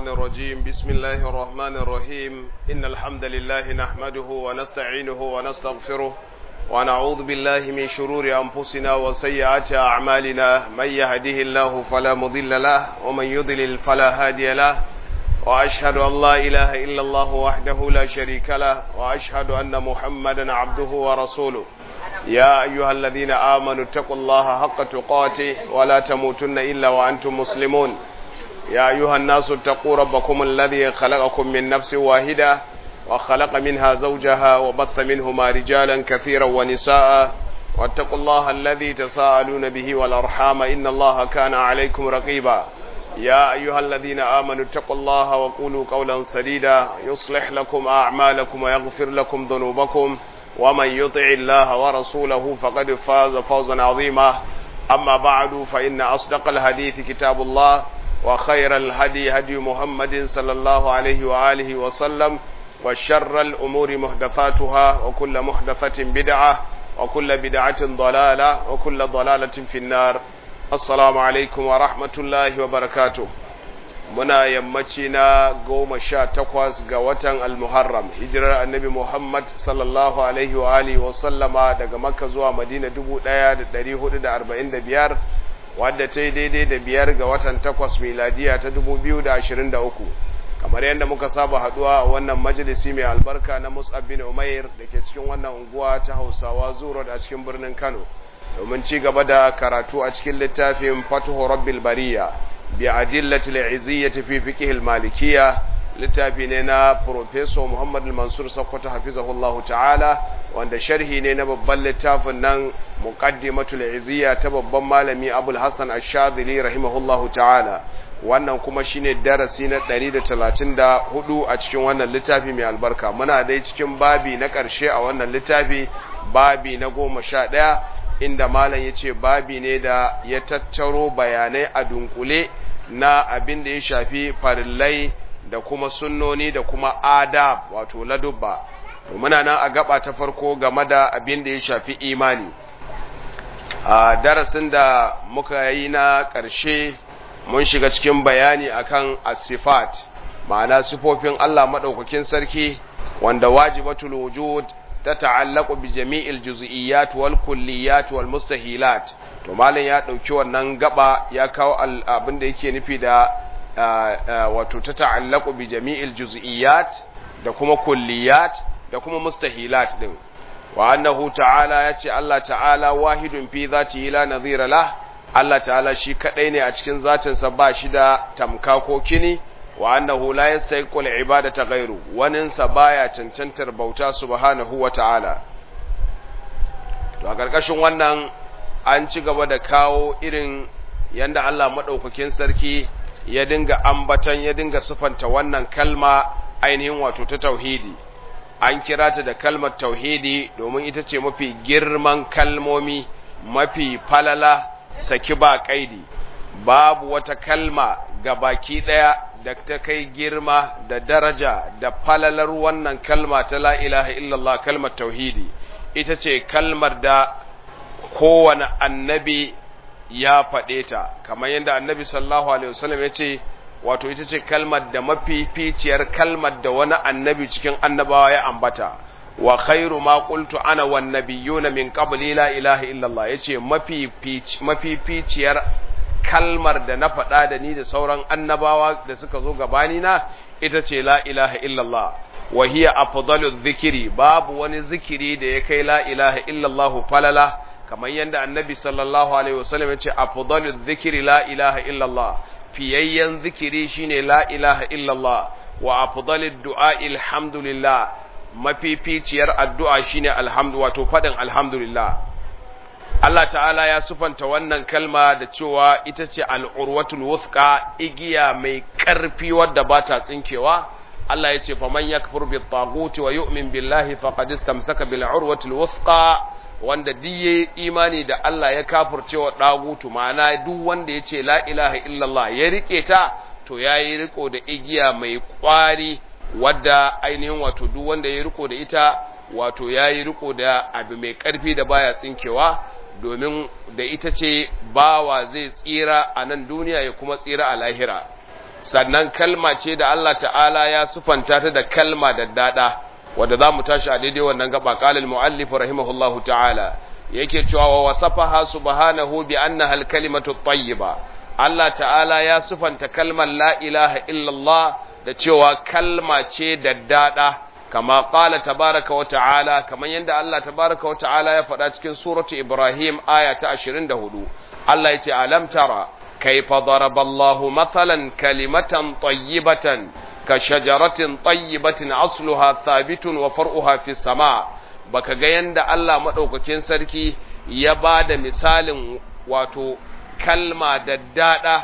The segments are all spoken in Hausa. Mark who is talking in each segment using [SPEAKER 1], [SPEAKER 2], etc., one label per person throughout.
[SPEAKER 1] الشيطان الرجيم بسم الله الرحمن الرحيم إن الحمد لله نحمده ونستعينه ونستغفره ونعوذ بالله من شرور أنفسنا وسيئات أعمالنا من يهده الله فلا مضل له ومن يضلل فلا هادي له وأشهد أن لا إله إلا الله وحده لا شريك له وأشهد أن محمدا عبده ورسوله يا أيها الذين آمنوا اتقوا الله حق تقاته ولا تموتن إلا وأنتم مسلمون يا أيها الناس اتقوا ربكم الذي خلقكم من نفس واحدة وخلق منها زوجها وبث منهما رجالا كثيرا ونساء واتقوا الله الذي تساءلون به والأرحام إن الله كان عليكم رقيبا يا أيها الذين آمنوا اتقوا الله وقولوا قولا سديدا يصلح لكم أعمالكم ويغفر لكم ذنوبكم ومن يطع الله ورسوله فقد فاز فوزا عظيما أما بعد فإن أصدق الحديث كتاب الله وخير الهدي هدي محمد صلى الله عليه وآله وسلم وشر الأمور محدثاتها وكل محدثة بدعة وكل بدعة ضلالة وكل ضلالة في النار السلام عليكم ورحمة الله وبركاته muna yammaci na goma sha takwas ga watan almuharram hijirar annabi muhammad sallallahu alaihi wa alihi wa sallama daga makka zuwa madina dubu ɗaya da ɗari hudu da arba'in da biyar wadda ta yi daidai da biyar ga watan takwas miladiya ta dubu biyu da ashirin da uku kamar yadda muka saba haduwa a wannan majalisi mai albarka na mus'ab bin umair da ke cikin wannan unguwa ta hausawa zuro a cikin birnin kano domin ci gaba da karatu a cikin littafin fatuhu rabbil bariya bi adillatil iziyyati fi fiqh al malikiyya littafi ne na professor Muhammad al-Mansur Sokoto hafizahullahu ta'ala wanda sharhi ne na babban littafin nan muqaddimatul iziyya ta babban malami Abul Hassan Ash-Shadhili rahimahullahu ta'ala wannan kuma shine darasi na 134 a cikin wannan littafi mai albarka muna dai cikin babi na ƙarshe a wannan littafi babi na goma sha ɗaya inda malam ya ce babi ne da ya tattaro bayanai a dunkule na abin da ya shafi farillai da kuma sunnoni da kuma adab wato ladubba muna nan a gaba ta farko game da abin da ya shafi imani a darasin da muka yi na ƙarshe mun shiga cikin bayani akan asifat ma'ana sifofin Allah maɗaukakin sarki wanda wajibatul wujud ta ta'allaku bi jami'il juz'iyyat wal kulliyat wal mustahilat to malam ya dauki wannan gaba ya kawo abin da yake nufi da wato ta ta'allaku bi jami'il juz'iyyat da kuma kulliyat da kuma mustahilat din wa annahu ta'ala yace Allah ta'ala wahidun fi zatihi la nadhira lah Allah ta'ala shi kadai ne a cikin zatinsa ba shi da tamka ko kini wa annahu la yastahiqu al-ibadata ghayru waninsa baya cancantar bauta subhanahu wa ta'ala to a karkashin wannan an ci gaba da kawo irin yanda Allah madaukakin sarki ya dinga ambatan ya dinga sufanta wannan kalma ainihin wato ta tauhidi an kira ta da kalmar tauhidi domin ita ce mafi girman kalmomi mafi falala saki ba kaidi babu wata kalma ga baki daya da ta kai girma da daraja da falalar wannan kalma ta la ilaha illallah kalmar tauhidi ita ce kalmar da kowane annabi ya faɗe ta kamar yadda annabi sallallahu alaihi wasallam ya ce wato ita ce kalmar da mafificiyar kalmar da wani annabi cikin annabawa ya ambata wa khairu ma qultu ana wan nabiyyuna min qabli la ilaha illallah yace mafificiyar kalmar da na faɗa da ni da sauran annabawa da suka zo gabani na ita ce la ilaha illallah wa hiya afdalu dhikri babu wani zikiri da ya kai la ilaha illallah falala kamar yadda annabi sallallahu alaihi wasallam ya ce afdalu dhikri la ilaha illallah fiyayyen zikiri shine la ilaha illallah wa afdalu du'a alhamdulillah mafificiyar addu'a shine alhamdu wato fadin alhamdulillah Allah ta'ala ya sufanta wannan kalma da cewa ita ce al'urwatul wuthqa igiya mai ƙarfi wadda ba ta tsinkewa Allah ya ce faman yakfur bi taguti wa yu'min billahi faqad istamsaka bil urwatil wuthqa wanda duk imani da Allah ya kafurcewa dagutu ma'ana duk wanda ya ce la ilaha illallah ya rike ta to yayi riko da igiya mai kwari wadda ainihin wato duk wanda ya riko da ita wato yayi riko da abu mai ƙarfi da baya tsinkewa domin da ita ce bawa zai tsira a nan duniya ya kuma tsira a lahira sannan kalma ce da Allah ta'ala ya sufanta ta da kalma da dada wanda za mu tashi a daidai wannan gaba qalal muallif rahimahullahu ta'ala yake cewa wa wasafaha subhanahu bi annaha al-kalimatu at-tayyiba Allah ta'ala ya sufanta kalmar la ilaha illallah da cewa kalma ce da dada kama qala tabaraka wa ta'ala kaman yanda Allah tabaraka wa ta'ala ya faɗa cikin suratu Ibrahim aya ta 24 Allah yace alam tara kayfa daraballahu mathalan kalimatan tayyibatan ka shajaratin tayyibatin asluha thabitun wa far'uha fis sama baka ga yanda Allah madaukakin sarki ya bada misalin wato kalma daddada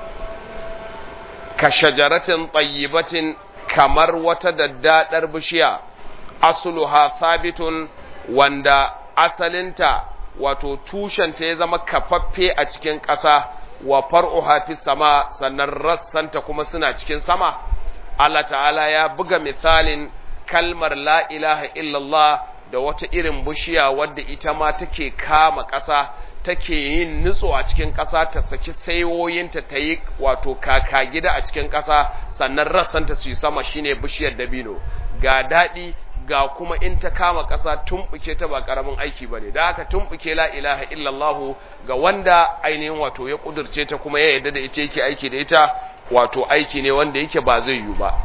[SPEAKER 1] ka shajaratin tayyibatin kamar wata daddadar bishiya asluha thabitun wanda asalinta wato tushenta ya zama kafaffe a cikin ƙasa wa far'uha fi sama sannan rassanta kuma suna cikin sama Allah ta'ala ya buga misalin kalmar la ilaha illallah da wata irin bishiya wadda ita ma take kama ƙasa take yin nutso a cikin ƙasa ta saki saiwoyinta ta yi wato kaka gida a cikin ƙasa sannan rassanta su yi sama shine bishiyar dabino ga daɗi ga kuma in ta kama ƙasa tumɓuke ta ba ƙaramin aiki ba ne da haka tumɓuke la ilaha illallahu ga wanda ainihin wato ya ƙudurce ta kuma ya yarda da ita yake aiki da ita wato aiki ne wanda yake ba zai yiwu ba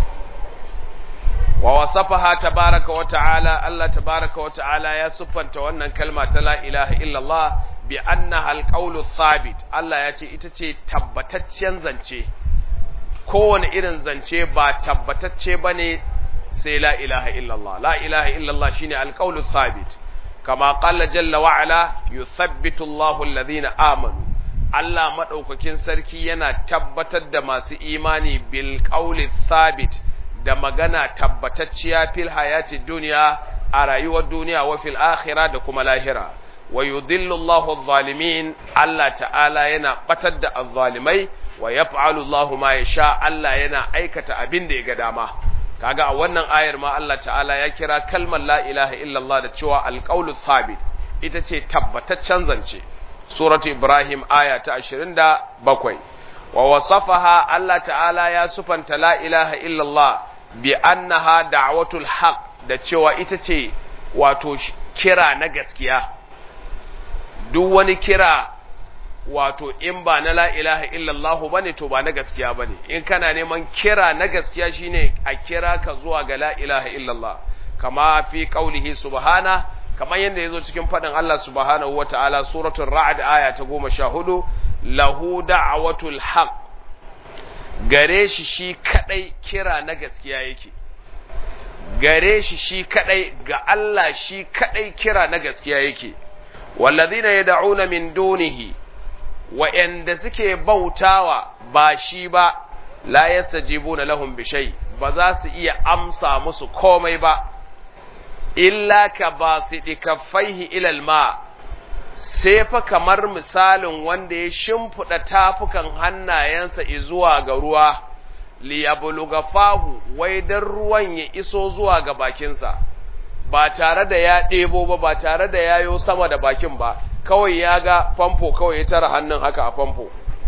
[SPEAKER 1] wa wasafaha tabaraka wa ta'ala Allah tabaraka wa ta'ala ya siffanta wannan kalma ta la ilaha illallah bi annaha alqawlu thabit Allah ya ce ita ce tabbataccen zance kowane irin zance ba tabbatacce bane sai la ilaha illallah la ilaha illallah shine alqawlu thabit kama qala jalla wa ala yuthabbitu Allahu alladhina amanu Allah madaukakin sarki yana tabbatar da masu imani bil qawli thabit da magana tabbatacciya fil hayati dunya a rayuwar duniya wa fil akhirah da kuma lahira wa yudhillu Allahu adh-dhalimin Allah ta'ala yana batar da adh-dhalimai wa yaf'alu Allahu ma yasha Allah yana aikata abin da ya ga dama kaga a wannan ayar ma Allah ta'ala ya kira kalmar la ilaha illallah da cewa alqaulu thabit ita ce tabbataccen zance suratu ibrahim aya ta 27 wa wasafaha Allah ta'ala ya sufanta la ilaha illallah bi annaha da'watul haqq da cewa ita ce wato kira na gaskiya duk wani kira wato in ba na la ilaha illallah bane to ba na gaskiya bane in kana neman kira na gaskiya shine a kira ka zuwa ga la ilaha illallah kama fi qaulihi subhana kamar yadda yazo cikin fadin Allah subhanahu wataala suratul ra'd aya ta 14 lahu da'watul haqq gare shi shi kadai kira na gaskiya yake gare shi shi kadai ga Allah shi kadai kira na gaskiya yake wallazina yad'una min dunihi wa'yanda suke bautawa ba shi ba la yastajibuna lahum bi shay ba za su iya amsa musu komai ba illa ka basidi kaffaihi ila alma sai fa kamar misalin wanda ya shimfida tafukan hannayensa zuwa ga ruwa li yabluga fahu wai dan ruwan ya iso zuwa ga bakinsa ba tare da ya ɗebo ba ba tare da yayo sama da bakin ba kawai ya ga famfo kawai ya tara hannun haka a famfo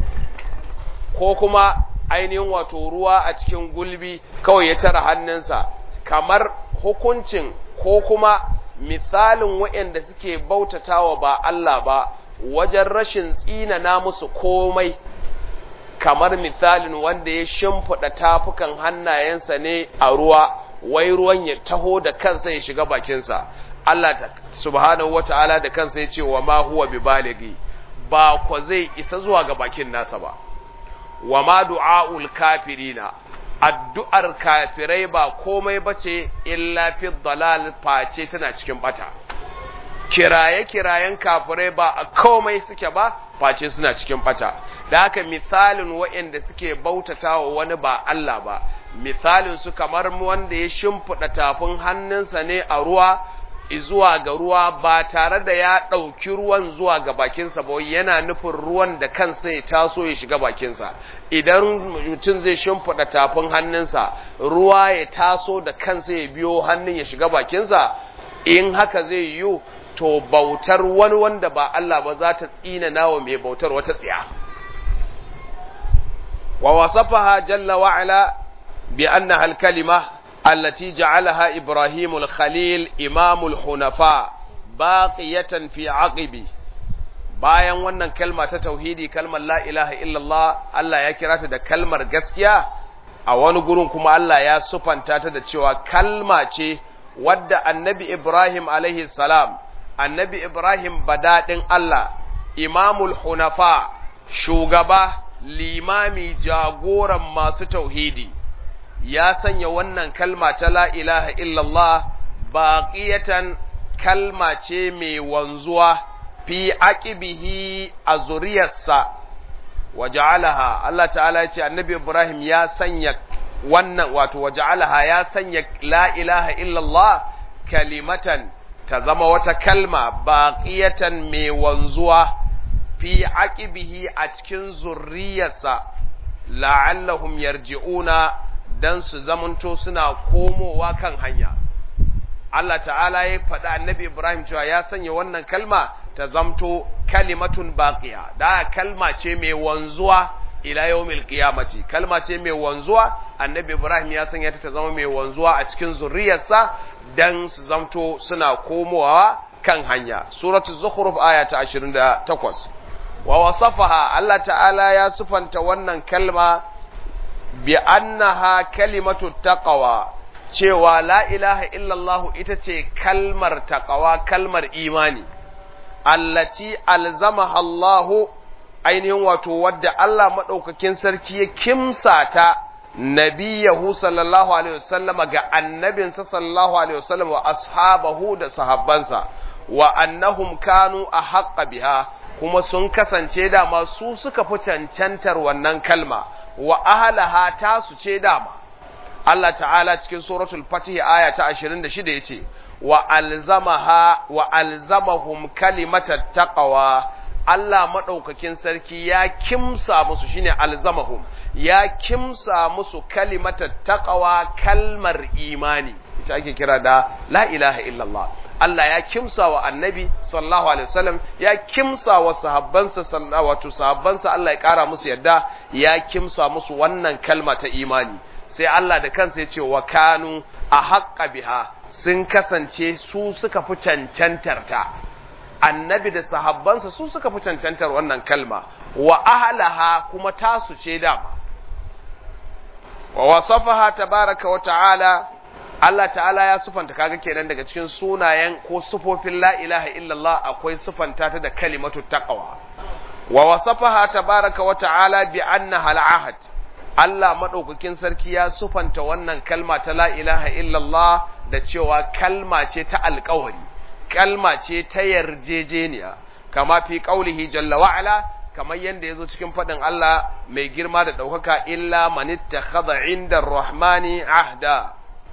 [SPEAKER 1] ko kuma ainihin wato ruwa a cikin gulbi kawai ya tara hannunsa kamar hukuncin ko kuma misalin waɗanda suke bautatawa ba Allah ba wajen rashin tsinana musu komai kamar misalin wanda ya shimfiɗa tafukan hannayensa ne a ruwa wai ruwan ya taho da kansa ya shiga bakinsa Allah subhanahu wata'ala da kansa ya ce wa ma huwa bi baligi ba ko zai isa zuwa ga bakin nasa ba wa ma du'aul kafirina addu'ar kafirai ba komai bace illa fi dalal face tana cikin bata kiraye kirayen kafirai ba a komai suke ba face suna cikin bata da haka misalin waɗanda suke bautatawa wani ba Allah ba misalin su kamar wanda ya shimfiɗa tafin hannunsa ne a ruwa zuwa ga ruwa ba tare da ya ɗauki ruwan zuwa ga bakinsa ba yana nufin ruwan da kansa ya taso ya shiga bakinsa idan mutum zai shimfiɗa tafin hannunsa ruwa ya taso da kansa ya biyo hannun ya shiga bakinsa in haka zai yiwu to bautar wani wanda ba Allah ba za ta tsina nawa mai bautar wata tsiya wa wasafaha jalla wa ala bi annaha al-kalima allati ja'alaha Ibrahim al-Khalil imamul hunafa baqiyatan fi aqibi bayan wannan kalma ta tauhidi kalmar la ilaha illallah Allah ya kira ta da kalmar gaskiya a wani gurin kuma Allah ya sufanta ta da cewa kalma ce wadda annabi Ibrahim alaihi salam annabi Ibrahim badadin Allah imamul hunafa shugaba limami jagoran masu tauhidi ya sanya wannan kalma ta la ilaha illallah baqiyatan kalma ce mai wanzuwa fi aqibihi a zuriyarsa waja'alaha Allah ta'ala ya ce annabi Ibrahim ya sanya wannan wato waja'alaha ya sanya la ilaha illallah kalimatan ta zama wata kalma baqiyatan mai wanzuwa fi aqibihi a cikin zurriyarsa la'allahum yarji'una dan su zamanto suna komowa kan hanya Allah ta'ala ya faɗa annabi Ibrahim cewa ya sanya wannan kalma ta zamto kalimatun baqiya da kalma ce mai wanzuwa ila yawmil qiyamati kalma ce mai wanzuwa annabi Ibrahim ya sanya ta ta zama mai wanzuwa a cikin zuriyarsa dan su zamto suna komowa kan hanya suratu zukhruf aya ta 28 wa wasafaha Allah ta'ala ya sufanta wannan kalma bi annaha kalimatu taqwa cewa la ilaha illallah ita ce kalmar taqwa kalmar imani allati alzamaha Allah ainihin wato wadda Allah madaukakin sarki ya kimsa ta nabiyahu sallallahu alaihi wasallama ga annabinsa sallallahu alaihi wasallam wa ashabahu da sahabbansa wa annahum kanu ahqqa biha kuma sun kasance dama su suka fi cancantar wannan kalma wa ahlaha tasu ce dama Allah ta'ala cikin suratul fatih aya ta 26 yace wa alzamaha wa alzamahum kalimatat taqwa Allah madaukakin sarki ya kimsa musu shine alzamahum ya kimsa musu kalimatat taqwa kalmar imani ita ake kira da la ilaha illallah Allah ya kimsa wa annabi sallallahu alaihi wasallam ya kimsa wa sahabbansa sallallahu wato sahabbansa Allah ya kara musu yadda ya kimsa musu wannan kalma ta imani sai Allah da kansa ya ce wa kanu a haƙƙa biha sun kasance su suka fi cancantar ta annabi da sahabbansa su suka fi cancantar wannan kalma wa ahlaha kuma tasu ce dama wa wasafaha tabaraka wa ta'ala Allah ta'ala ya sufanta kaga kenan daga cikin sunayen ko sufofin la ilaha illallah akwai sufanta ta da kalimatu taqwa wa wasafaha tabaraka wa ta'ala bi annaha al-ahad Allah madaukakin sarki ya sufanta wannan kalma ta la ilaha illallah da cewa kalma ce ta alƙawari kalma ce ta yarjejeniya kama fi qaulihi jalla wa ala kamar yanda yazo cikin fadin Allah mai girma da daukaka illa manittakhadha inda ar-rahmani ahda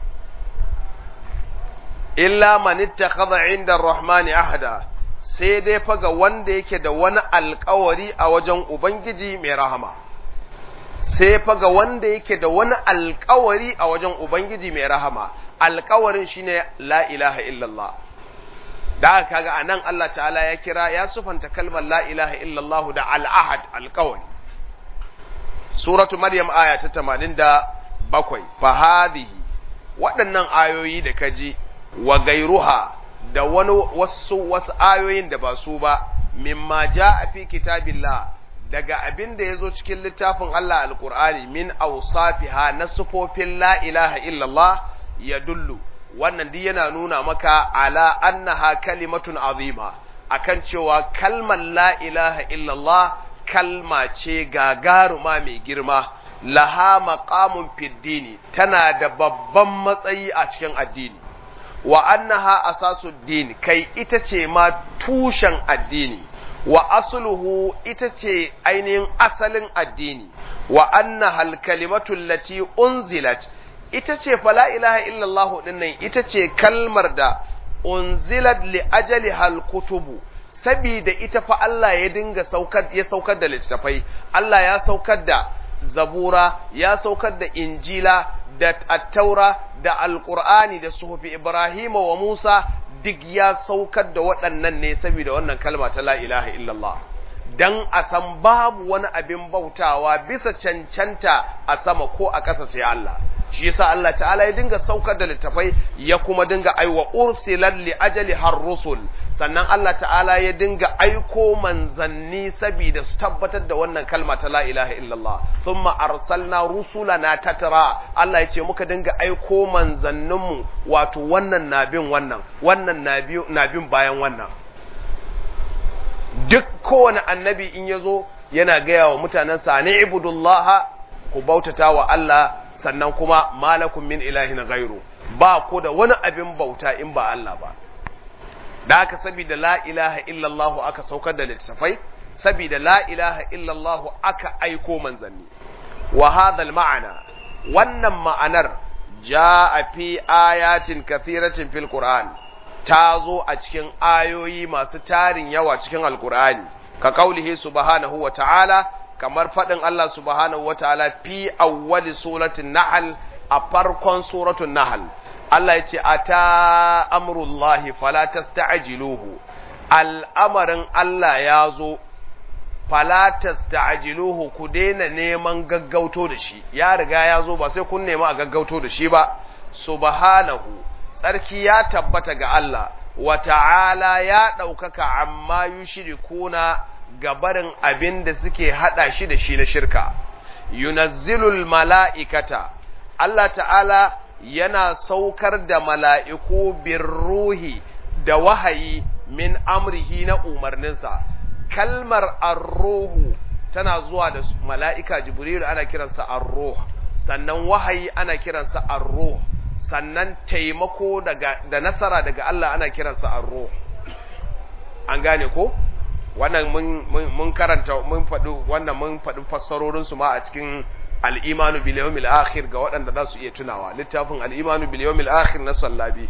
[SPEAKER 1] illa manittakhadha inda ar-rahmani ahda sai dai faga wanda yake da wani alƙawari a wajen ubangiji mai rahama sai faga wanda yake da wani alƙawari a wajen ubangiji mai rahama alƙawarin shine la ilaha illallah da aka kaga anan Allah ta'ala ya kira ya sufanta kalmar la ilaha illallah da al'ahad alƙawari suratu maryam aya ta 87 fa hadhihi waɗannan ayoyi da kaji wa gairuha da wani wasu wasu ayoyin da ba su ba mimma jaa fi kitabillah daga abin da yazo cikin littafin Allah alqur'ani min awsafiha na sufofin la ilaha illallah yadullu wannan duk yana nuna maka ala annaha kalimatun azima akan cewa kalmar la ilaha illallah kalma ce gagaruma mai girma laha maqamun fiddini tana da babban matsayi a cikin addini wa annaha asasuddin kai ita ce ma tushen addini wa asluhu ita ce ainihin asalin addini wa annaha alkalimatu allati unzilat ita ce fa la ilaha illallah dinnan ita ce kalmar da unzilat li ajali hal kutubu sabida ita fa Allah ya dinga saukar ya saukar da littafai Allah ya saukar da zabura ya saukar da injila da attaura da alqur'ani da suhufi ibrahima wa musa duk ya saukar da waɗannan ne saboda wannan kalma ta la ilaha illallah dan a san babu wani abin bautawa bisa cancanta a sama ko a ƙasa sai Allah shi yasa Allah ta'ala ya dinga saukar da littafai ya kuma dinga aiwa ursilan li ajali har rusul sannan Allah ta'ala ya dinga aiko manzanni saboda su tabbatar da wannan kalma ta la ilaha illallah thumma arsalna rusulana tatra Allah ya ce muka dinga aiko manzanninmu wato wannan nabin wannan wannan nabin bayan wannan duk kowane annabi in ya zo yana gaya wa mutanensa ni ibudullah ku bautata wa Allah sannan kuma malakum min ilahin ghairu ba ku da wani abin bauta in ba Allah ba da aka saboda la ilaha illallah aka saukar da littafai saboda la ilaha illallah aka aiko manzanni wa hadha ma'ana wannan ma'anar jaa fi ayatin kathiratin fil qur'an ta zo a cikin ayoyi masu tarin yawa cikin alqur'ani ka kaulihi subhanahu wa ta'ala kamar faɗin Allah subhanahu wa ta'ala fi awwali suratul nahl a farkon suratul nahl Allah ya ce ata amrullahi fala tasta'jiluhu al'amarin Allah ya zo fala tasta'jiluhu ku daina neman gaggauto da shi ya riga ya zo ba sai kun nema a gaggauto da shi ba subhanahu tsarki ya tabbata ga Allah wa ta'ala ya ɗaukaka amma yushrikuna gabarin abin da suke hada shi da shi na shirka yunazzilul mala'ikata Allah ta'ala yana saukar da mala'iku bin ruhi da wahayi min amrihi na umarninsa kalmar arruhu tana zuwa da mala'ika jibrilu ana kiransa arruh sannan wahayi ana kiransa arruh sannan taimako daga da nasara daga Allah ana kiransa arruh an gane ko wannan mun, mun, karanta mun faɗi wannan mun faɗi fassarorin su ma a cikin al-imanu bil yawmil akhir ga waɗanda za su iya tunawa littafin al-imanu bil yawmil akhir na sallabi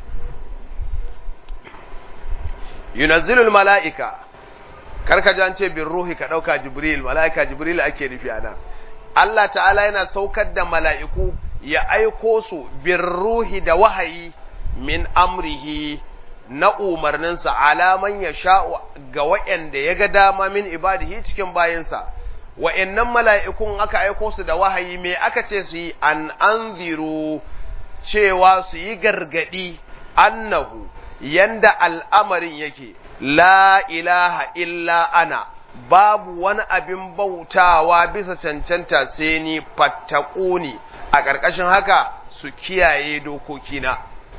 [SPEAKER 1] yunazzilul mala'ika karka ji an ce bin ruhi ka ɗauka jibril mala'ika jibril ake nufi ana Allah ta'ala yana saukar da mala'iku ya aiko su bin ruhi da wahayi min amrihi na umarninsa alaman ya sha ga waɗanda ya ga dama min ibadihi cikin bayansa wa'yannan mala'ikun aka aiko su da wahayi me aka ce su yi an anziru cewa su yi gargaɗi annahu yanda al'amarin yake la ilaha illa ana babu wani abin bautawa bisa cancanta sai ni fattakuni a ƙarƙashin haka su kiyaye dokokina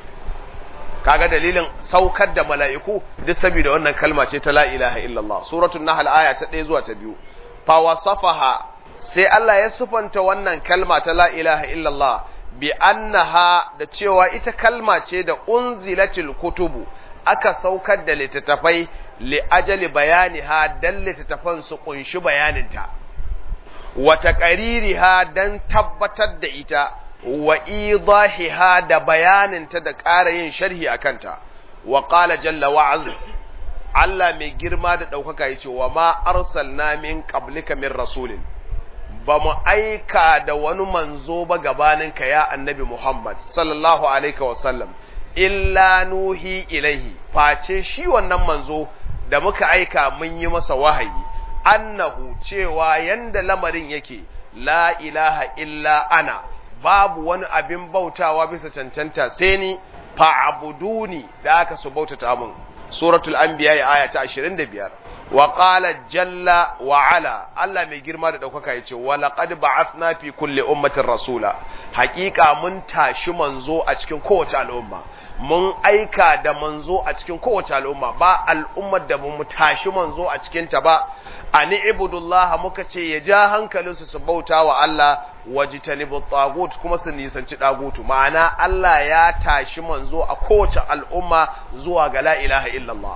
[SPEAKER 1] kaga dalilin saukar da mala'iku duk saboda wannan kalma ce ta la ilaha illallah suratul nahl aya ta 1 zuwa ta 2 fa wasafaha sai Allah ya sufanta wannan kalma ta la ilaha illallah bi annaha da cewa ita kalma ce da unzilatil kutubu aka saukar da littattafai li ajali bayaniha dan littattafan su kunshi bayaninta wa taqaririha dan tabbatar da ita wa idahiha da bayaninta da ƙara yin sharhi akanta wa qala jalla wa azza Allah mai girma da ɗaukaka yace wa ma arsalna min qablika min rasulin ba mu aika da wani manzo ba gabaninka ya annabi Muhammad sallallahu alaihi wasallam illa nuhi ilaihi face shi wannan manzo da muka aika mun yi masa wahayi annahu cewa yanda lamarin yake la ilaha illa ana babu wani abin bautawa bisa cancanta sai ni fa'buduni da aka su bautata mun suratul anbiya aya ta 25 wa qala jalla wa ala Allah mai girma da daukaka yace wa laqad ba'athna fi kulli ummatin rasula haqiqa mun tashi manzo a cikin kowace al'umma mun aika da manzo a cikin kowace al'umma ba al'ummar da mu tashi manzo a cikin ta ba ani ibudullah muka ce ya ja hankalinsu su bauta wa Allah wajitanibu tagut kuma su nisanci dagutu ma'ana Allah ya tashi manzo a kowace al'umma zuwa ga la ilaha illallah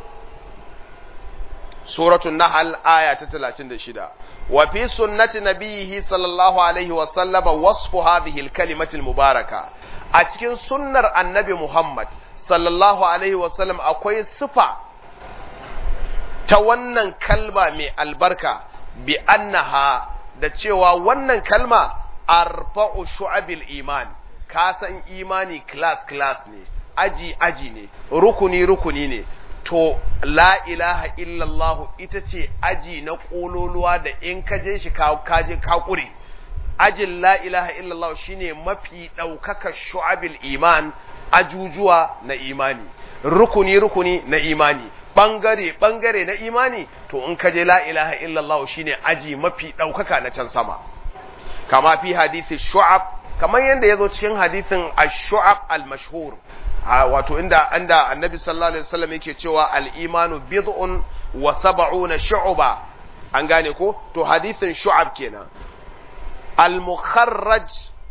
[SPEAKER 1] suratul nahl aya ta 36 wa fi sunnati nabiyhi sallallahu alaihi wa sallama wasfu hadhihi al-kalimati al-mubaraka a cikin sunnar annabi Muhammad sallallahu alaihi wa sallam akwai sifa ta wannan kalma mai albarka bi annaha da cewa wannan kalma arfa'u shu'abil iman ka san imani class class ne aji aji ne rukuni rukuni ne to la ilaha illallah ita ce aji na ƙololuwa da in ka je shi ka je ka ƙure ajin la ilaha illallah shine mafi ɗaukaka shu'abil iman ajujuwa na imani rukuni rukuni na imani bangare bangare na imani to in ka je la ilaha illallah shine aji mafi ɗaukaka na can sama kama fi hadisi shu'ab kamar yadda ya zo cikin hadisin ash-shu'ab al-mashhur wato inda inda annabi sallallahu alaihi wasallam yake cewa al-imanu bid'un wa sab'una shu'ba an gane ko to hadisin shu'ab kenan al-mukharraj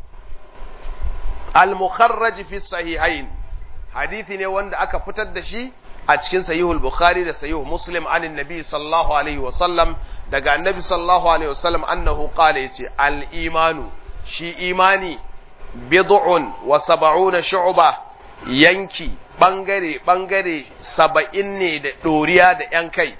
[SPEAKER 1] al-mukharraj fi sahihain hadisi ne wanda aka fitar da shi a cikin sahihul bukhari da sahihul muslim anin nabi sallallahu alaihi wasallam daga annabi sallallahu alaihi wasallam annahu qala yace al-imanu shi imani bid'un wa sab'una shu'ba yanki bangare bangare saba'in ne da doriya da yan kai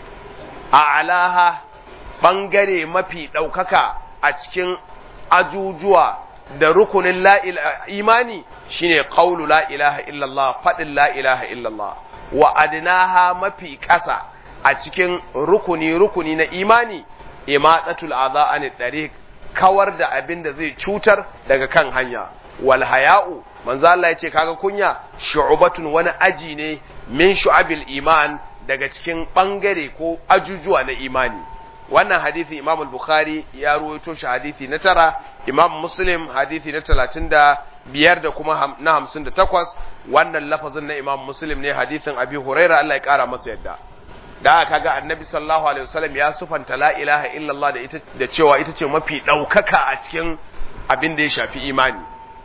[SPEAKER 1] a alaha bangare mafi ɗaukaka a cikin ajujuwa da rukunin la imani shine qawlu la ilaha illallah fadin la ilaha illallah wa adnaha mafi ƙasa a cikin rukuni rukuni na imani imatatul adha anid dariq kawar da abin da zai cutar daga kan hanya wal haya'u manzo Allah yace kaga kunya shu'batun wani aji ne min shu'abil iman daga cikin bangare ko ajujuwa na imani wannan hadisi Imam al-Bukhari ya ruwaito shi hadisi na tara Imam Muslim hadisi na talatin da biyar da kuma na hamsin da takwas wannan lafazin na Imam Muslim ne hadisin Abi Huraira Allah ya kara masa yadda da kaga Annabi sallallahu alaihi wasallam ya sufanta la ilaha illallah da ita da cewa ita ce mafi daukaka a cikin abin da ya shafi imani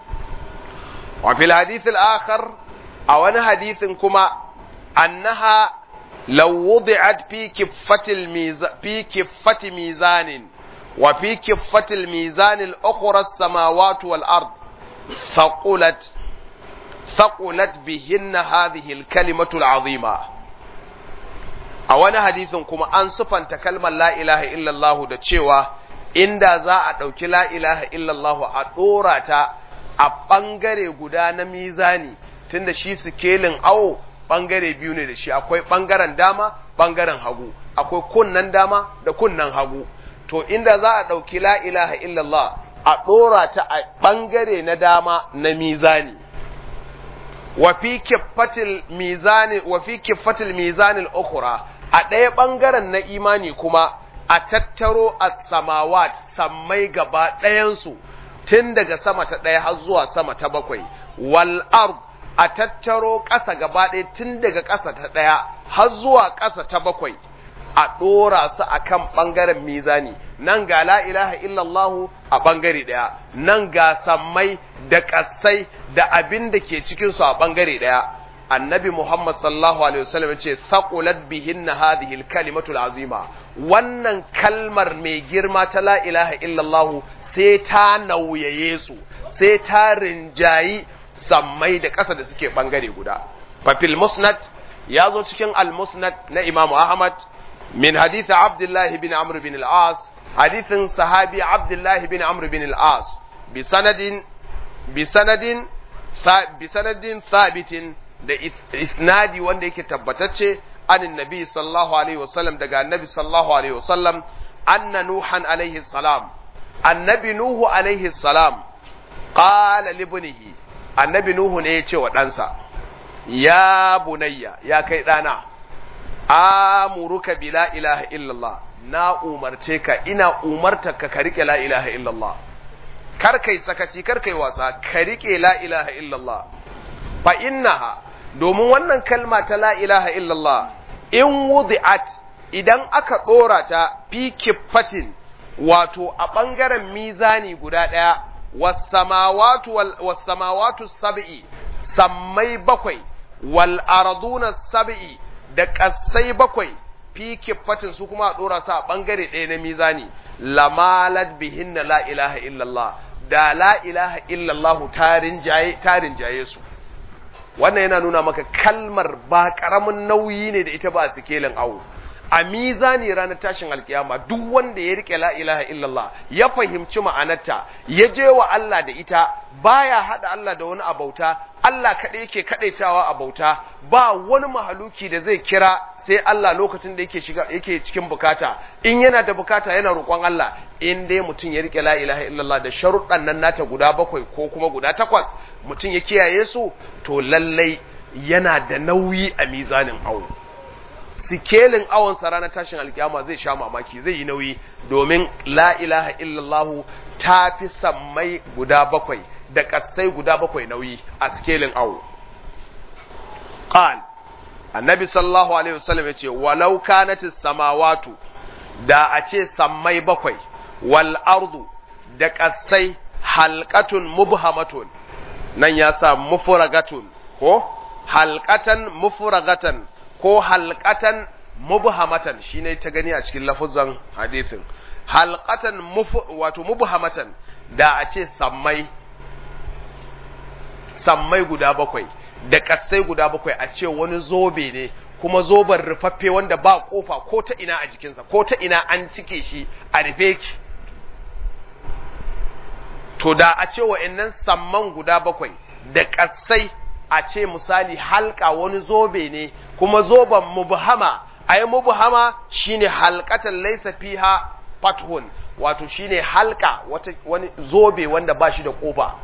[SPEAKER 1] wa fil hadith al-akhar a wani hadisin kuma annaha لو وضعت في كفة الميزان في كفة ميزان وفي كفة الميزان الأخرى السماوات والأرض ثقلت ثقلت بهن هذه الكلمة العظيمة أولا حديث كما أنصفا تكلم لا إله إلا الله دا تشيوا inda za a ɗauki la ilaha illallah a ɗora ta a ɓangare guda na mizani tunda shi sikelin awo ɓangare biyu ne da shi akwai ɓangaren dama ɓangaren hagu akwai kunnan dama da kunnan hagu to inda za a ɗauki la ilaha illallah a ɗora ta a ɓangare na dama na mizani wa fi kiffatil mizani wa fi kiffatil mizanil ukhra a ɗaya ɓangaren na imani kuma a tattaro as-samawat sammai gaba ɗayansu tun daga sama ta ɗaya har zuwa sama ta bakwai wal ard a tattaro ƙasa gaba ɗaya tun daga ƙasa ta ɗaya har zuwa ƙasa ta bakwai a ɗora su a kan ɓangaren mizani nan ga la ilaha illallahu a ɓangare ɗaya nan ga sammai da ƙasai da abin da ke cikinsu a ɓangare ɗaya annabi muhammad sallallahu alaihi wasallam ce saqulat bihinna hadhihi alkalimatu azima wannan kalmar mai girma ta la ilaha illallahu sai ta nauyaye su sai ta rinjayi sammai da ƙasa da suke ɓangare guda. Fafil musnad ya zo cikin al-musnad na Imam Ahmad min haditha Abdullahi bin Amr bin al-As hadithin sahabi Abdullahi bin Amr bin al-As bi sanadin bi sanadin bi sanadin thabitin da isnadi wanda yake tabbatacce anin nabi sallallahu alaihi wasallam daga annabi sallallahu alaihi wasallam anna nuhan alaihi salam annabi nuhu alaihi salam qala libnihi annabi Nuhu ne ya ce wa ɗansa, Ya bunayya, ya kai ɗana, amuruka bi la ilaha illallah, na umarce ka, ina umarta ka ka riƙe la ilaha illallah. Kar kai sakaci, kar kai wasa, ka riƙe la ilaha illallah. Fa innaha, domin wannan kalma ta la ilaha illallah, in wudi'at idan aka ɗora ta fi kiffatin, wato a ɓangaren mizani guda ɗaya, wasamawatu sab'i sammai bakwai wal arduna sab'i da ƙasai bakwai fi kiffatin su kuma a ɗora su a ɓangare ɗaya na mizani lamalat bihinna la ilaha illallah da la ilaha illallah tarin jaye su wannan yana nuna maka kalmar ba ƙaramin nauyi ne da ita ba a sikelin awo a mizani ranar tashin alkiyama duk wanda ya rike la ilaha illallah ya fahimci ma'anarta ya je wa Allah da ita baya hada Allah da wani abauta Allah kaɗai yake kaɗaitawa a bauta ba wani mahaluki da zai kira sai Allah lokacin da yake shiga yake cikin bukata in yana da bukata yana roƙon Allah in dai mutum ya rike la ilaha illallah da sharuɗan nan nata guda bakwai ko kuma guda takwas mutum ya kiyaye su to lallai yana da nauyi a mizanin awo sikelin awon sa ranar tashin alkiyama zai sha mamaki zai yi nauyi domin la ilaha illallah ta fi sammai guda bakwai da ƙasai guda bakwai nauyi a sikelin awo qal annabi sallallahu alaihi wasallam yace walau kanatis samawatu da a ce sammai bakwai wal ardu da ƙasai halqatun mubhamatun nan ya sa mufragatun ko halqatan mufragatan ko halqatan mubhamatan shine ta gani a cikin lafuzan hadisin halqatan wato mubhamatan da a ce sammai sammai guda bakwai da kassai guda bakwai a ce wani zobe ne kuma zoben rufaffe wanda ba kofa ko ta ina a jikinsa ko ta ina an cike shi a rufe ki to da a ce wa'annan samman guda bakwai da kassai a ce misali halka wani zobe ne kuma zoben mubhama ai mubhama shine halqatan laysa fiha fathun wato shine halka wata wani zobe wanda ba shi da kofa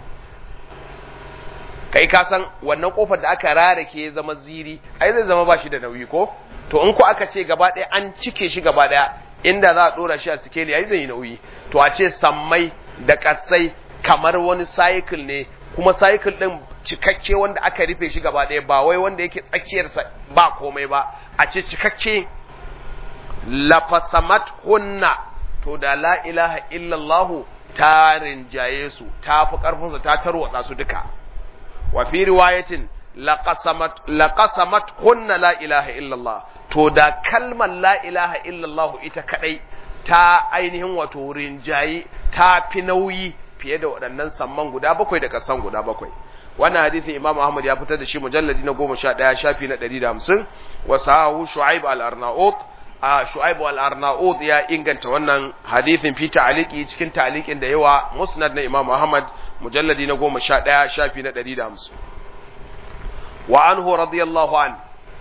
[SPEAKER 1] kai ka san wannan kofar da aka rarake ya zama ziri ai zai zama ba shi da nauyi ko to in ko aka ce gaba ɗaya an cike shi gaba ɗaya inda za a ɗora shi a sikeli ai zai yi nauyi to a ce sammai da kasai kamar wani cycle ne kuma cycle ɗin cikakke wanda aka rufe shi gaba ɗaya ba wai wanda yake tsakiyarsa ba komai ba a ce cikakke lafasamat hunna to da la ilaha illallahu ta rinjaye su ta fi ƙarfinsu ta tarwatsa su duka wa fi riwayatin laqasamat laqasamat hunna la ilaha illallah to da kalmar la ilaha illallah ita kadai ta ainihin wato rinjaye ta fi nauyi fiye da waɗannan samman guda bakwai da kasan guda bakwai wannan hadisin imam ahmad ya fitar da shi mujalladi na goma sha ɗaya shafi na ɗari da hamsin wa sahahu shu'aib al-arnaut a shu'aib al-arnaut ya inganta wannan hadisin fi ta'liqi cikin ta'liqin da yawa musnad na imam ahmad mujalladi na goma sha ɗaya shafi na ɗari da hamsin wa anhu radiyallahu an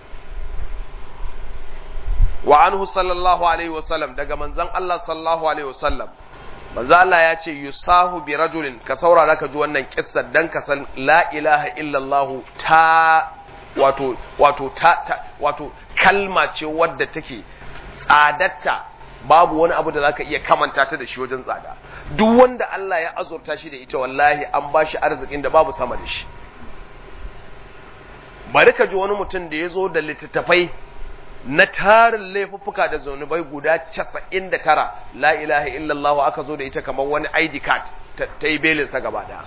[SPEAKER 1] wa anhu sallallahu alaihi wasallam daga manzon Allah sallallahu alaihi wasallam manzo Allah ya ce yusahu bi rajulin ka saurara ka ji wannan kissar dan ka san la ilaha illallah ta wato wato ta, ta wato kalma ce wadda take tsadatta babu wani abu da zaka iya kamanta ta da shi wajen tsada duk wanda Allah ya azurta shi da ita wallahi an ba shi arzikin da babu sama da shi bari ka ji wani mutum da ya zo da littattafai na tarin laifuffuka da zunubai guda casa'in da tara la ilaha illallah aka zo da ita kamar wani ID card ta yi belinsa gaba da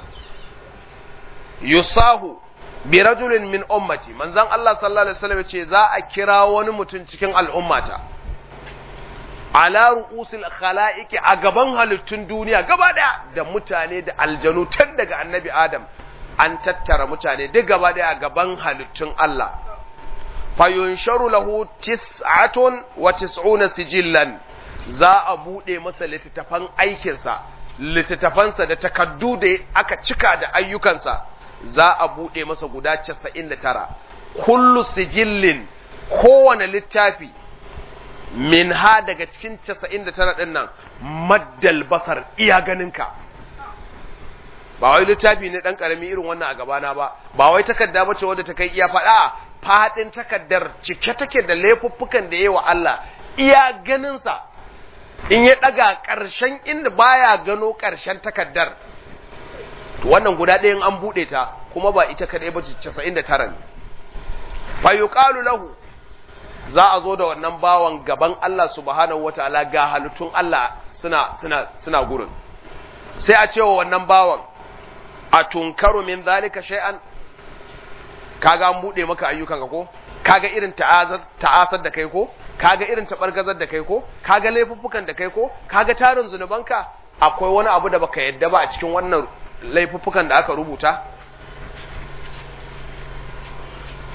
[SPEAKER 1] yusahu bi rajulin min ummati manzon Allah sallallahu alaihi wasallam ce za a kira wani mutum cikin al'ummata ala ru'usil khalaiqi a gaban halittun duniya gaba daya da mutane da aljanu tun daga annabi adam an tattara mutane duk gaba daya a gaban halittun Allah fayunsharu lahu tis'atun wa tis'una sijillan za a bude masa littattafan aikinsa littattafansa da takaddu da aka cika da ayyukansa za a bude masa guda 99 kullu sijillin kowane littafi min ha daga cikin 99 din nan maddal basar iya ganinka ba wai littafi ne dan karami irin wannan a gabana ba ba wai takarda bace wadda ta kai iya faɗa fadin takaddar cike take da laifuffukan da yawa Allah iya ganinsa in ya daga ƙarshen inda baya gano ƙarshen takaddar to wannan guda ɗayan an buɗe ta kuma ba ita kaɗai ba ce 99 ne fa yuqalu lahu za a zo da wannan bawan gaban Allah subhanahu wataala ga halittun Allah suna suna suna gurin sai a ce wa wannan bawan a tunkaru min zalika shay'an kaga an bude maka ayyukan ka ko kaga irin ta'asar da kai ko kaga irin tabargazar da kai ko kaga laifuffukan da kai ko kaga tarin zunubanka akwai wani abu da baka yadda ba a cikin wannan laifuffukan da aka rubuta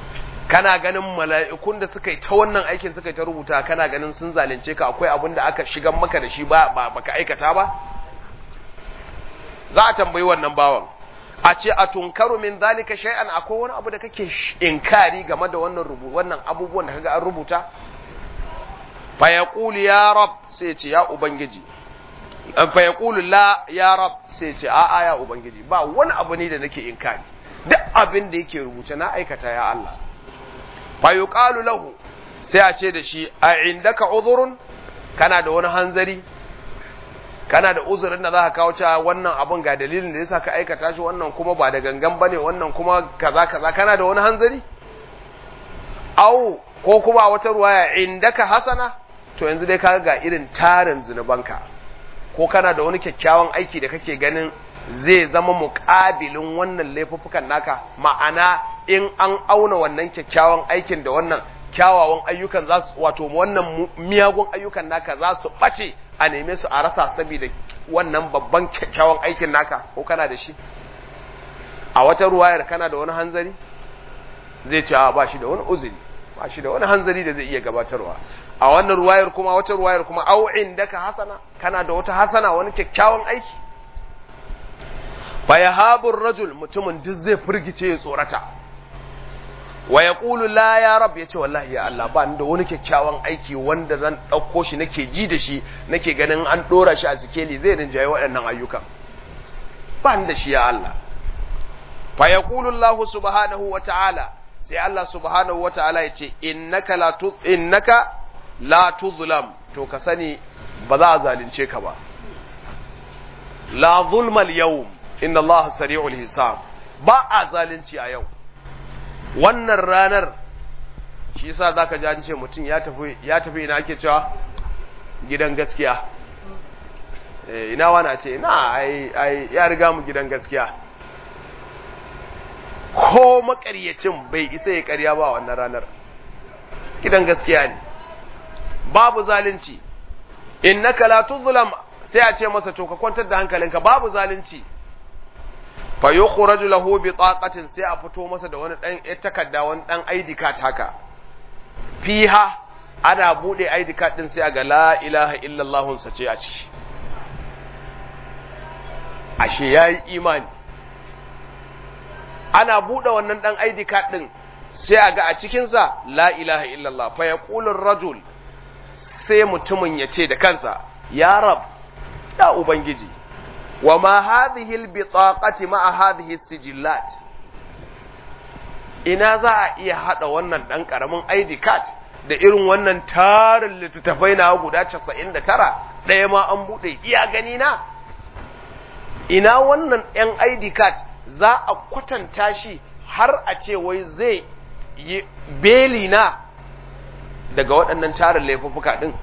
[SPEAKER 1] kana ganin mala'ikun da suka yi ta wannan aikin suka yi ta rubuta kana ganin sun zalunce ka akwai abin da aka shigan maka da shi ba baka aikata ba za a tambayi wannan bawan a ce a tunkaru min zalika shay'an akwai wani abu da kake inkari game da wannan rubu wannan abubuwan da kaga an rubuta fa yaqulu ya rab sai ce ya ubangiji fa yaqulu la ya rab sai ce a a ya ubangiji ba wani abu ne da nake inkari duk abin da yake rubuce na aikata ya Allah fa yuqalu lahu sai a ce da shi a indaka uzurun kana da wani hanzari kana da uzurin da za ka kawo cewa wannan abun ga dalilin da yasa ka aikata shi wannan kuma ba da gangan bane wannan kuma kaza kaza kana da wani hanzari au ko kuma a wata ruwaya indaka hasana to yanzu dai kaga ga irin tarin zunubanka ko kana da wani kyakkyawan aiki da kake ganin zai zama muƙabilin wannan laifuffukan naka ma'ana in an auna wannan kyakkyawan aikin da wannan kyawawan ayyukan za su wato wannan miyagun ayyukan naka za su ɓace a neme su a rasa saboda wannan babban kyakkyawan aikin naka ko kana da shi a wata ruwayar kana da wani hanzari zai ce ba shi da wani uzuri ba shi da wani hanzari da zai iya gabatarwa a wannan ruwayar kuma wata ruwayar kuma au indaka hasana kana da wata hasana wani kyakkyawan aiki fa yahabur rajul mutumin duk zai firgice ya tsorata wa yaqulu la ya rab yace wallahi ya Allah ba ni da wani kyakkyawan aiki wanda zan dauko shi nake ji da shi nake ganin an dora shi a sikeli zai rinjaye waɗannan ayyukan ba ni da shi ya Allah fa yaqulu Allah subhanahu wa ta'ala sai Allah subhanahu wa ta'ala yace innaka la tu innaka la tuzlam to ka sani ba za a zalunce ka ba la zulma al-yawm inna Allah sari'ul hisab ba a zalunci a yau wannan ranar shi yasa zaka ji an ce mutum ya tafi ya tafi ina ake cewa gidan gaskiya eh ina wana ce ina ai ai ya riga mu gidan gaskiya ko makaryacin bai isa ya karya ba wannan ranar gidan gaskiya ne babu zalunci innaka la tuzlam sai a ce masa to ka kwantar da hankalinka babu zalunci fa yukhraju lahu bi taqatin sai a fito masa da wani dan takarda wani dan ID card haka fiha ana bude ID card din sai a ga la ilaha illallah sa ce a ciki ashe yayi imani ana bude wannan dan ID card din sai a ga a cikin sa la ilaha illallah fa yaqulu ar-rajul sai mutumin ya ce da kansa ya rab ya ubangiji wa ma hadhihi albitaqati ma hadhihi as-sijillat ina za a iya hada wannan dan karamin ID card da irin wannan tarin littattafai na guda 99 ɗaya ma an bude iya gani na ina wannan yan ID card za a kwatanta shi har a ce wai zai yi beli na daga waɗannan tarin laifuffuka din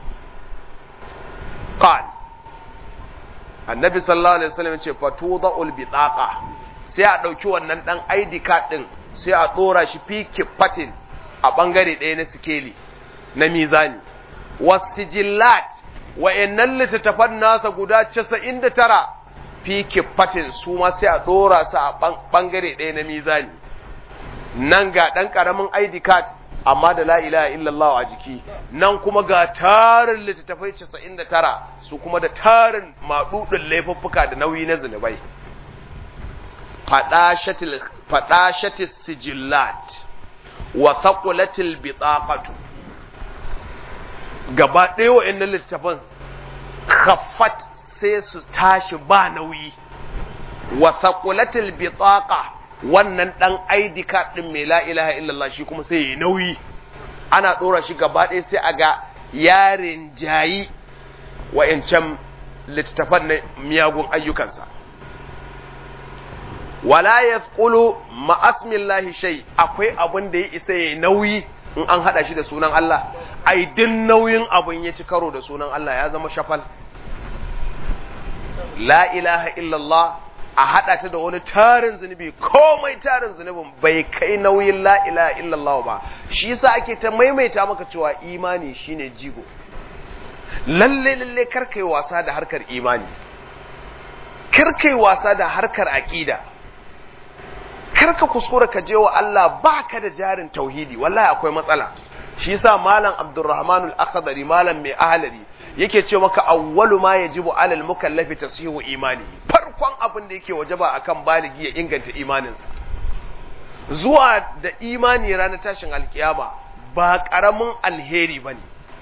[SPEAKER 1] qal annabi sallallahu alaihi wasallam ce fatudul bitaqa sai a dauki wannan dan ID card din sai a dora shi fi kifatin a bangare ɗaya na sikeli na mizani wasijillat wa'annan littattafan nasa guda 99 fi kifatin su ma sai a dora su a bangare ɗaya na mizani nan ga dan karamin ID card amma da la ilaha illallah a jiki nan kuma ga tarin littattafai 99 su kuma da tarin maɗuɗin laifuffuka da nauyi na zunubai faɗashatil sijillat wa thaqulatil bitaqatu gaba ɗaya wa'annan littattafan khaffat sai su tashi ba nauyi wa thaqulatil bitaqa wannan dan ID card din mai la ilaha illallah shi kuma sai yi nauyi ana dora shi gaba ɗaya sai a ga yarin jayi wa'ancan littattafan na miyagun ayyukansa wala yasqulu ma asmillahi shay akwai abin da ya isa yayi nauyi in an hada shi da sunan Allah ai din nauyin abin ya ci karo da sunan Allah ya zama shafal la ilaha illallah a haɗa ta da wani tarin zunubi komai tarin zunubin bai kai nauyin la ilaha illallah ba shi yasa ake ta maimaita maka cewa imani shine jigo lalle lalle kar kai wasa da harkar imani kar kai wasa da harkar aqida kar ka kuskura ka je wa Allah baka da jarin tauhidi wallahi akwai matsala shi yasa malam Abdurrahman al-Akhdari malam mai ahlari yake ce maka awwalu ma yajibu alal mukallafi tasihu imani farkon abin da yake wajaba akan baligi ya inganta imaninsa zuwa da imani ranar tashin alkiyama ba karamin alheri bane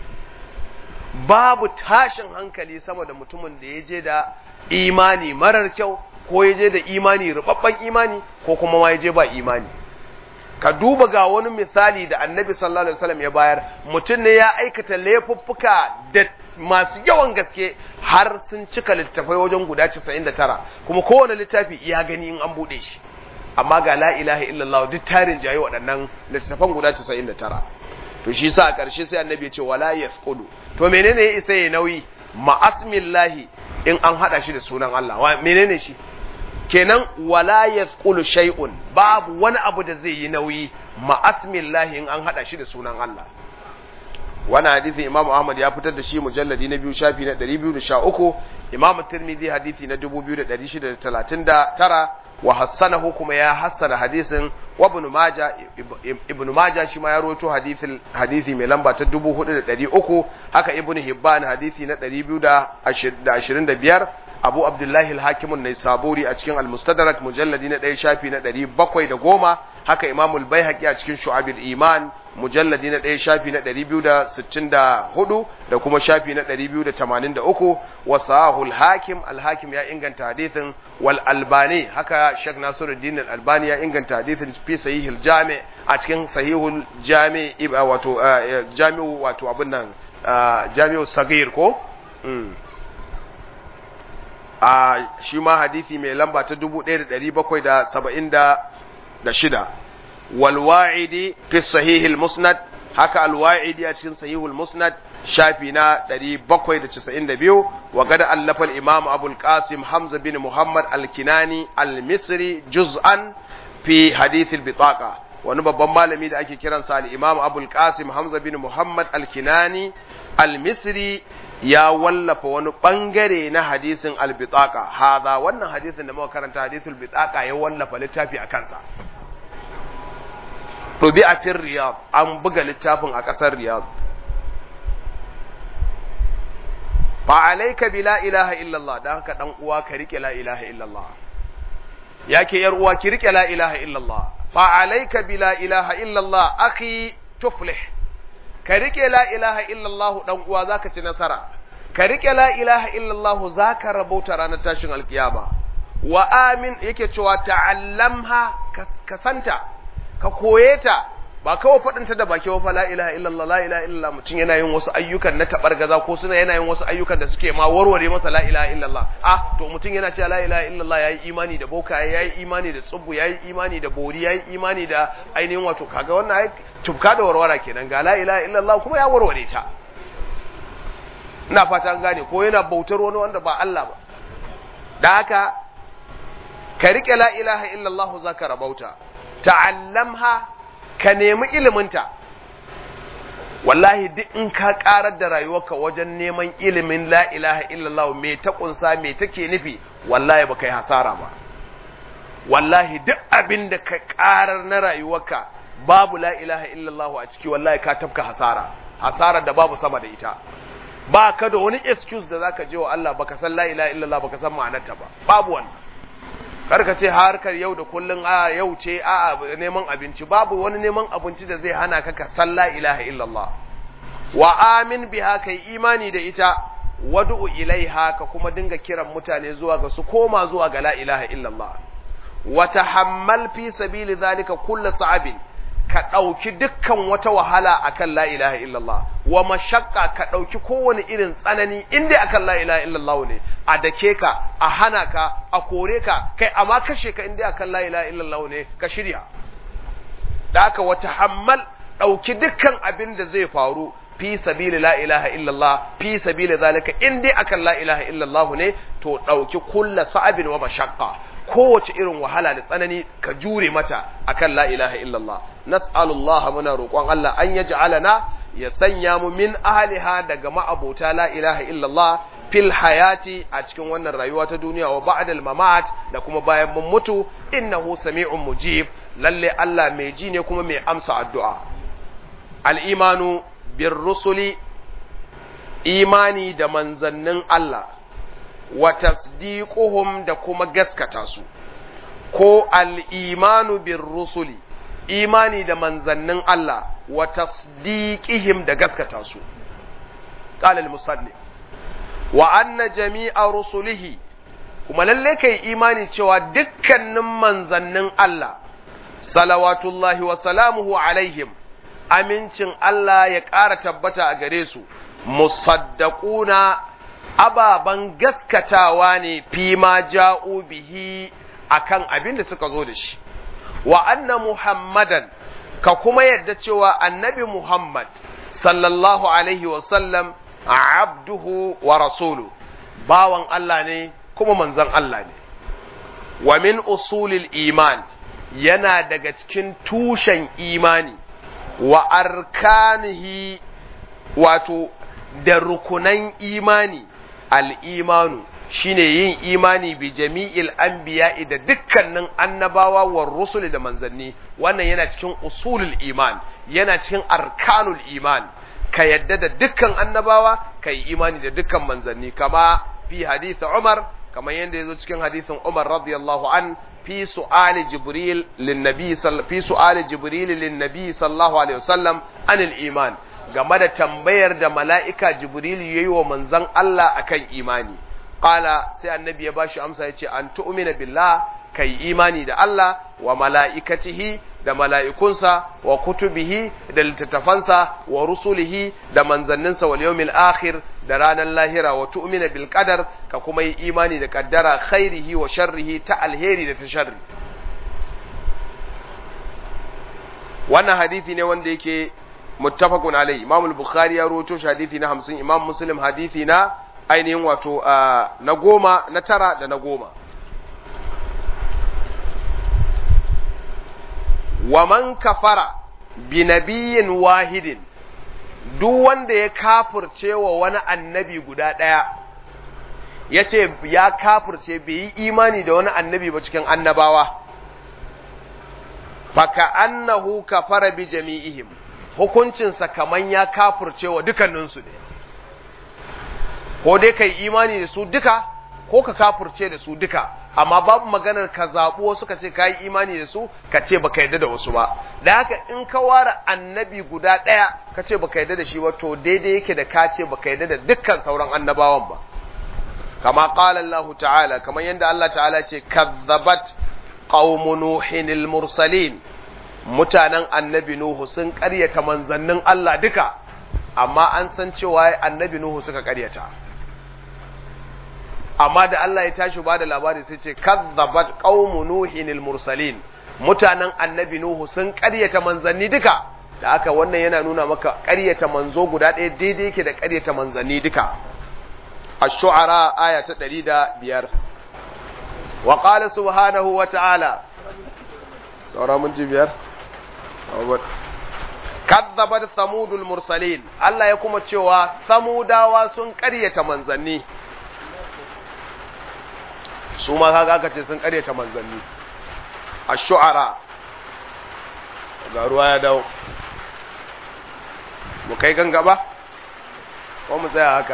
[SPEAKER 1] babu tashin hankali sama da mutumin da ya je da imani marar kyau ko ya je da imani rubabban imani ko kuma ma ya je ba imani ka duba ga wani misali da annabi sallallahu alaihi wasallam ya bayar mutum ne ya aikata laifuffuka da masu yawan gaske har sun cika littafai wajen guda 99 kuma kowane littafi ya gani in an bude shi amma ga la ilaha illallah duk tarin jayi waɗannan littafan guda 99 to shi sa a ƙarshe sai annabi ya ce wala yasqudu to menene ya isa ya nauyi ma'asmillahi in an hada shi da sunan Allah wa menene shi kenan wala yasqulu shay'un babu wani abu da zai yi nauyi ma'asmillahi in an hada shi da sunan Allah wannan hadisi Imam Ahmad ya fitar da shi mujalladi na biyu shafi na 213 Imam Tirmidhi hadisi na 2639 wa hassanahu kuma ya hassana hadisin wa ibn Majah ibn Majah shi ma ya rawaito hadisin hadisi mai lamba ta 4300 haka ibn Hibban hadisi na 225 Abu Abdullahi al-Hakim an-Naisaburi a cikin al-Mustadrak mujalladi na 1 shafi na 710 haka Imam al-Baihaqi a cikin Shu'abul Iman mujalladi na 1 shafi na 264 da kuma shafi na 283 wa sahul hakim al-Hakim ya inganta hadisin wal Albani haka Sheikh Nasiruddin al-Albani ya inganta hadisin fi sahihil jami a cikin sahihul jami wato jami'u wato abin nan jami'u sagir ko a shi ma hadisi mai lamba ta 1776 wal wa'idi fi sahihil musnad haka al wa'idi a cikin sahihul musnad shafi na 792 wa gada allafa al imam abul qasim hamza bin muhammad al kinani al misri juz'an fi hadith al bitaqa wani babban malami da ake kiransa al imam abul qasim hamza bin muhammad al kinani al misri ya wallafa wani bangare na hadisin albitaka haza wannan hadisin da muka karanta hadisul bitaka ya wallafa littafi a kansa rubi a fin riyad an buga littafin a ƙasar riyad fa alaika bi la ilaha illallah dan haka dan uwa ka rike la ilaha illallah yake yar uwa ki rike la ilaha illallah fa alaika bi la ilaha illallah akhi tuflih ka rike la ilaha illallah dan uwa zaka ci nasara ka rike la ilaha illallah zaka rabauta ranar tashin alkiyama wa amin yake cewa ta'allamha ka santa ka koye ta ba kawai faɗin ta da baki wa fa la ilaha illallah la ilaha illallah mutum yana yin wasu ayyukan na tabargaza ko suna yana yin wasu ayyukan da suke ma warware masa la ilaha illallah ah to mutum yana cewa la ilaha illallah yayi imani da boka yayi imani da tsubbu yayi imani da bori yayi imani da ainihin wato kaga wannan ai tubka da warwara kenan ga la ilaha illallah kuma ya warware ta ina fata an gane ko yana bautar wani wanda ba Allah ba da haka ka rike la ilaha illallah zaka rabauta ta'allamha ka nemi iliminta wallahi duk in ka karar da rayuwarka wajen neman ilimin la ilaha illallah me ta kunsa me take nufi wallahi baka yi hasara ba wallahi duk abin da ka karar na rayuwarka babu la ilaha illallah a ciki wallahi ka tafka hasara hasara da babu sama da ita ba ka da wani excuse da zaka je wa Allah baka san la ilaha illallah baka san ma'anarta ba babu wannan karka ce harkar yau da kullun a yau ce a neman abinci babu wani neman abinci da zai hana ka ka san la ilaha illallah wa amin biha kai imani da ita wad'u ilaiha ka kuma dinga kiran mutane zuwa ga su koma zuwa ga la ilaha illallah wa tahammal fi sabili zalika kullu sa'abin ka ɗauki dukkan wata wahala akan la ilaha illallah wa mashakka ka ɗauki kowane irin tsanani inda akan la ilaha illallah ne a dake ka a hana ka a kore ka kai amma kashe ka inda akan la ilaha illallah ne ka shirya da haka wata hammal ɗauki dukkan abin da zai faru fi sabili la ilaha illallah fi sabili zalika in dai akan la ilaha illallah ne to ɗauki kulla sa'abin wa mashakka kowace irin wahala da tsanani ka jure mata akan la ilaha illallah nas'alullah muna roƙon Allah an yaj'alana ya sanya mu min ahliha daga ma'abota la ilaha illallah fil hayati a cikin wannan rayuwa ta duniya wa ba'dal mamat da kuma bayan mun mutu innahu sami'un mujib lalle Allah mai ji ne kuma mai amsa addu'a al-imanu bir rusuli imani da manzannin Allah wa tasdiquhum da kuma gaskata su ko al-imanu bir rusuli imani da manzannin Allah wa tasdiqihim da gaskata su qala al-musannif wa anna jami'a rusulihi kuma lalle kai imani cewa dukkanin manzannin Allah salawatullahi wa salamuhu alaihim amincin Allah ya ƙara tabbata a gare su musaddaquna ababan gaskatawa ne fi ma ja'u bihi akan abin da suka zo da shi wa anna muhammadan ka kuma yadda cewa annabi muhammad sallallahu alaihi wa sallam abduhu wa rasulu bawan Allah ne kuma manzon Allah ne wa min usulil iman yana daga cikin tushen imani wa arkanihi wato da rukunan imani al'imanu shine yin imani bi jami'il anbiya'i da dukkanin annabawa wa rusuli da manzanni wannan yana cikin usulul iman yana cikin arkanul iman ka yadda da dukkan annabawa ka yi imani da dukkan manzanni kama fi hadith Umar kamar yadda ya zo cikin hadithin Umar radiyallahu an fi su'ali Jibril linnabi fi su'ali Jibril linnabi sallallahu alaihi wasallam anil iman game da tambayar da mala'ika Jibril yayi wa manzon Allah akan imani qala sai annabi ya bashi amsa yace an tu'mina billah kai imani da Allah wa mala'ikatihi da mala'ikunsa wa kutubihi da littattafansa wa rusulihi da manzanninsa wal yawmil akhir da ranar lahira wa tu'mina bil qadar ka kuma yi imani da kaddara khairihi wa sharrihi ta alheri da ta sharri wannan hadisi ne wanda yake muttafaqun alai imam al-bukhari ya rawaito shi hadisi na 50 imam muslim hadisi na ainihin wato na goma na tara da na goma wa man kafara bi nabiyyin wahidin duk wanda ya kafirce wa wani annabi guda ɗaya ya ce ya kafirce bai yi imani da wani annabi ba cikin annabawa faka annahu kafara bi jami'ihim hukuncinsa kaman ya kafirce wa dukanninsu ne ko dai kai imani da su duka ko ka kafirce da su duka amma babu maganar ka zaɓi wasu ka ce ka yi imani da su ka ce baka yarda da wasu ba da haka in ka ware annabi guda ɗaya ka ce baka yarda da shi ba to daidai yake da ka ce baka yarda da dukkan sauran annabawan ba kama qala Allah ta'ala kamar yadda Allah ta'ala ce kazzabat qaumu nuhin mursalin mutanen annabi nuhu sun ƙaryata manzannin Allah duka amma an san cewa annabi nuhu suka ƙaryata amma da Allah ya tashi ba da labari sai ce kazzabat qaumu nuhin mursalin mutanen annabi nuhu sun ƙaryata manzanni duka da haka wannan yana nuna maka ƙaryata manzo guda ɗaya daidai yake da ƙaryata manzanni duka ash-shu'ara aya ta 105 wa qala subhanahu wa ta'ala saura mun ji biyar kazzabat samudul mursalin Allah ya kuma cewa samudawa sun ƙaryata manzanni su ma kaga aka ce sun karyata manzanni a shu'ara ga ruwa ya dawo mu kai gangaba ko mu tsaya haka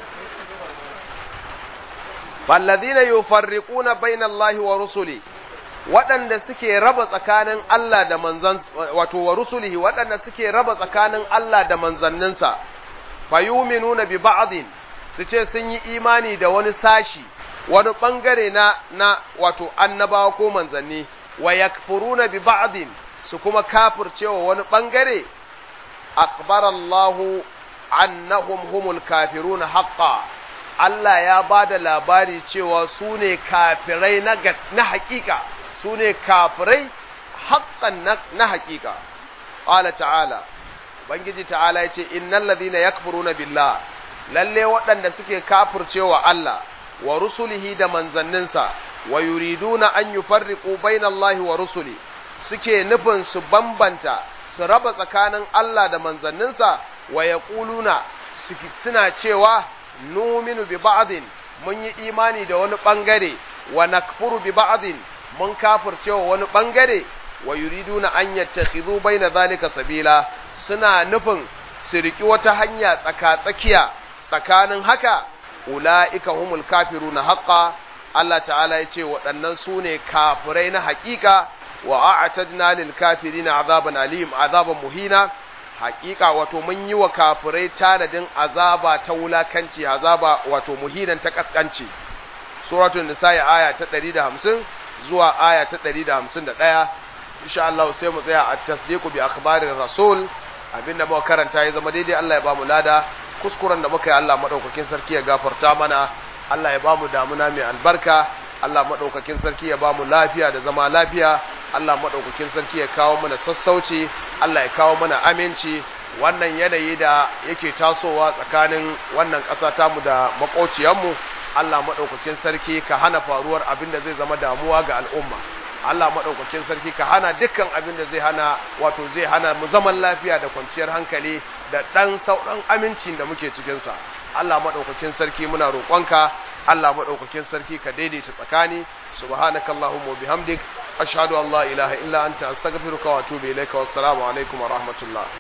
[SPEAKER 1] fallazina yufarriquna bayna Allahi wa rusuli waɗanda suke raba tsakanin Allah da manzan wato wa rusulihi waɗanda suke raba tsakanin Allah da manzanninsa fayuminuna bi ba'din su ce sun yi imani da wani sashi wani ɓangare na na wato annabawa ko manzanni wa yakfuruna bi ba'din su kuma kafircewa wani ɓangare akbarallahu annahum humul kafiruna haqqan Allah ya ba da labari cewa su ne kafirai na, na hakika su ne kafirai haƙƙan na, na hakika ƙala ta'ala bangiji ta'ala ya ce innal ladhina yakfuruna billah lalle waɗanda suke kafircewa Allah wa rusulihi da manzanninsa wa yuriduna an yufarriqu bainallahi wa rusuli suke nufin su bambanta su raba tsakanin Allah da manzanninsa wa yaquluna suna cewa numinu bi ba'din mun yi imani da wani bangare wa nakfuru bi ba'din mun kafircewa wani bangare wa yuriduna an yattakhidhu baina zalika sabila suna nufin su riki wata hanya tsaka-tsakiya tsakanin haka ula'ika humul kafiruna haqqa Allah ta'ala ya ce waɗannan su ne kafirai na haƙiƙa wa a'tadna lil kafirina azaban alim azaban muhina haƙiƙa wato mun yi wa kafirai tanadin azaba ta wulakanci azaba wato muhinan ta kaskanci suratul nisa aya ta 150 zuwa aya ta 151 insha Allah sai mu tsaya at tasdiqu bi akhbarir rasul abinda muka karanta ya zama daidai Allah ya ba mu lada kuskuren da muka yi Allah madaukakin sarki ya gafarta mana Allah ya ba mu damuna mai albarka Allah madaukakin sarki ya ba mu lafiya da zama lafiya Allah madaukakin sarki ya kawo mana sassauci Allah ya kawo mana aminci wannan yanayi da yake tasowa tsakanin wannan ƙasa tamu da maƙociyanmu Allah madaukakin sarki ka hana faruwar abin da zai zama damuwa ga al'umma Allah maɗaukakin sarki ka hana dukkan abin da zai hana wato zai hana mu zaman lafiya da kwanciyar hankali da ɗan sauran amincin da muke cikinsa Allah maɗaukakin sarki muna roƙonka Allah maɗaukakin sarki ka daidaita tsakani subhanakallahumma wa bihamdik ashhadu an la ilaha illa anta astaghfiruka wa atubu ilaika wassalamu alaikum wa rahmatullah